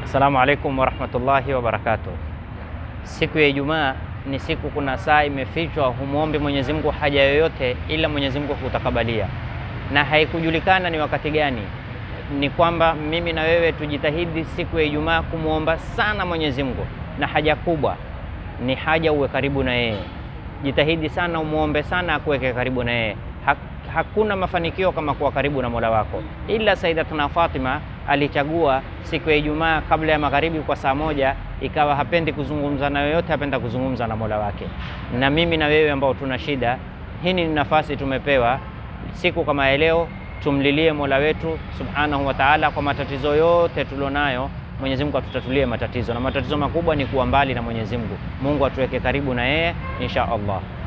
Assalamu alaikum warahmatullahi wabarakatuh. Siku ya Ijumaa ni siku, kuna saa imefichwa, humwombi Mwenyezi Mungu haja yoyote ila Mwenyezi Mungu hutakabalia, na haikujulikana ni wakati gani. Ni kwamba mimi na wewe tujitahidi siku ya Ijumaa kumwomba sana Mwenyezi Mungu, na haja kubwa ni haja uwe karibu na yeye. Jitahidi sana umwombe sana akuweke karibu na yeye. Hakuna mafanikio kama kuwa karibu na Mola wako, ila Sayyidatuna Fatima alichagua siku ya Ijumaa kabla ya magharibi kwa saa moja, ikawa hapendi kuzungumza na yoyote, hapenda kuzungumza na Mola wake. Na mimi na wewe ambao tuna shida hii, ni nafasi tumepewa siku kama ya leo, tumlilie Mola wetu Subhanahu wa Ta'ala kwa matatizo yote tulionayo. Mwenyezi Mungu atutatulie matatizo, na matatizo makubwa ni kuwa mbali na Mwenyezi Mungu. Mungu atuweke karibu na yeye insha Allah.